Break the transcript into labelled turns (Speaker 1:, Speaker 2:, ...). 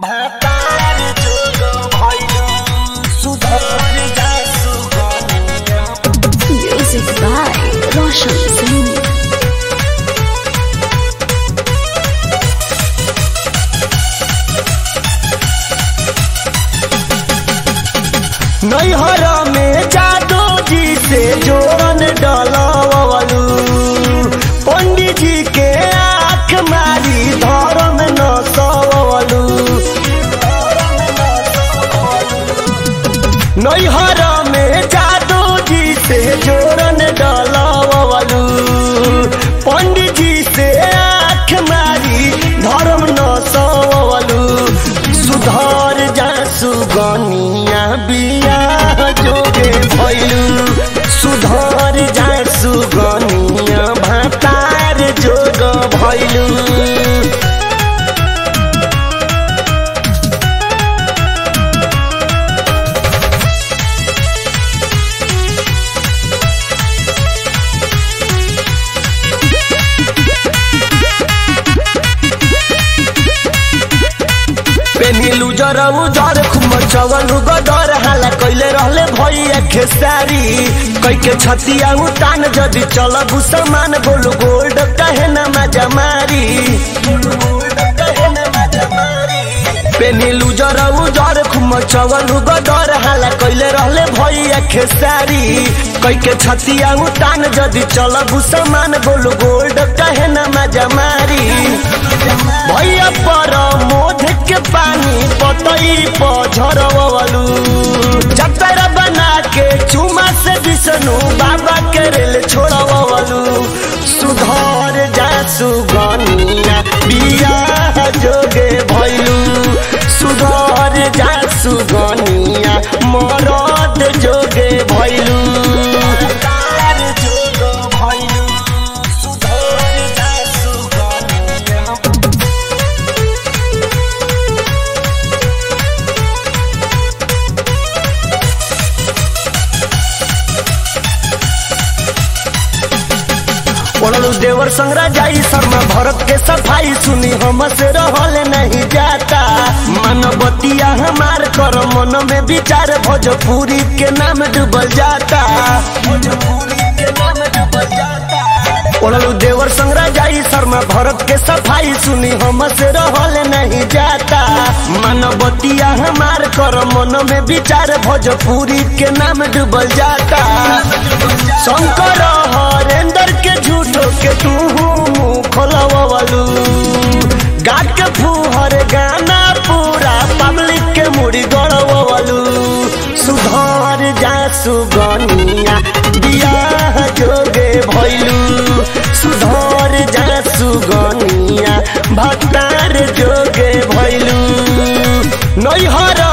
Speaker 1: भातार जोग भइल सुधर जा सुगनिया
Speaker 2: Music by Roshan Singh.
Speaker 1: नैहर में जादू जी से जोरन डलवलू पंडित जी के आंख मारी धर्म न सवलू नैहर में जादू जी से जोरन डलवलू पंडित जी से आंख मारी धर्म न सवलू सुधर जा सुगनिया बिया जोगे भैलू सुधर जा सुगनिया भातार जोग भैलू पेनिलू जरऊ जर खुम चवलू गदर हाला कैले रहले भैया खेसारी कैके छतिया उतान जदि चलबू समान बोलू गोल्ड कहे न मजा मारी पेनिलू जरऊ जर खुम चवलू गदर हाला कैले रहले भैया खेसारी कैके छतिया उतान जदि चलबू समान बोलू गोल्ड कहे न मजा मारी भैया पर मोध के पानी पतई पझरवलू जतरा बना के चुमा से विष्णु बाबा के रेल छोड़वलू सुधर जा सुगनिया बिया जोगे भैलू सुधर जा सुगनिया मरद जोगे भैलू जोग भैलू सुधर जा सुगनिया पड़लू देवर संग्रह जाई शर्मा भरत के सफाई सुनी हम से रहल नहीं जाता मानवतिया हमार कर मन में विचार भोजपुरी के नाम डूबल जाता भोजपुरी के नाम डूबल जाता पड़लू देवर संग्रह जाई शर्मा भरत के सफाई सुनी हम से रहल नहीं जाता मानवतिया हमार कर मन में विचार भोजपुरी के नाम डूबल जाता शंकर हरेंद्र के झूठो के तू मुंह खोलवलू गा के फूहर गाना पूरा पब्लिक के मुड़ी गड़वलू सुधर जा सुगनिया बिया जोगे भैलू सुधर जा सुगनिया भतार जोगे भैलू नैहर